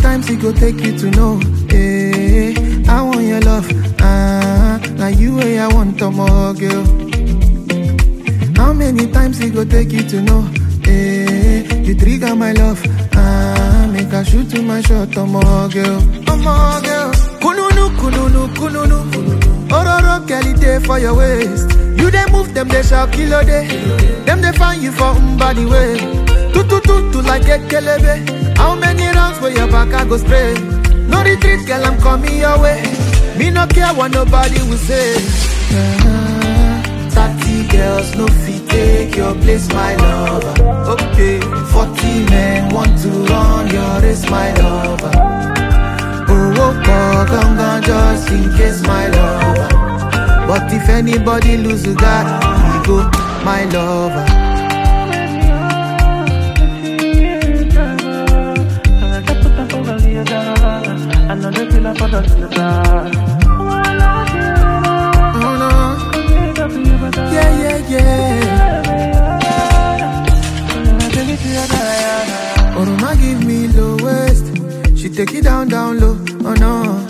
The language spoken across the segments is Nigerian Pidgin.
times it go take you to know? Eh, I want your love. Ah, now you way I want to more girl. How many times it go take you to know? Eh, you trigger my love. Ah, make I shoot to my shot, oh more girl, oh more girl. Kununu, kununu, kununu. Ororo girl, it dey for your waist. You dey move them, they shall kill a day. Them they find you for body way. Tu tu tu tu like a kelebe. How many rounds for your back I go spray? No retreat, girl, I'm coming your way. Me no care what nobody will say. Ah, Thirty girls no fit take your place, my lover. Okay, forty men want to run your race, my lover. Oh, oh, oh, gone, just in case, my lover. But if anybody lose you God, he go, my lover. Oh no, yeah, yeah, yeah. Oroma give me low waist, she take it down, down low. Oh no,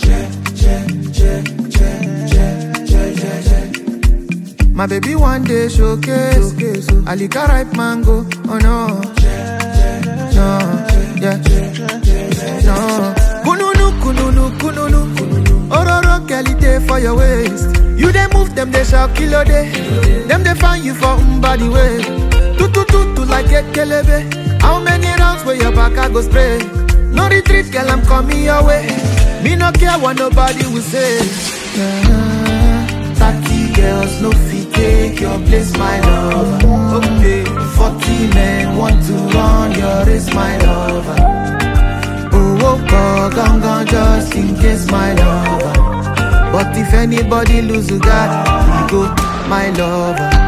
My baby one day showcase, Alika ripe mango. Oh no, no, yeah, no. Kununu, kununu, kununu. Ororo girl, it dey for your waist. You dey move them, they shall kill a day. Them they find you for body way. Tu tu tu tu like a kelebe. How many rounds where your back I go spray? No retreat, girl, I'm coming your way. Me no care what nobody will say. Ah, Thirty girls no fit take your place, my lover. Okay, forty men want to run your race, my lover. Oh, oh, oh, gone, gone, just in case, my lover. But if anybody lose you, God, he go, my lover.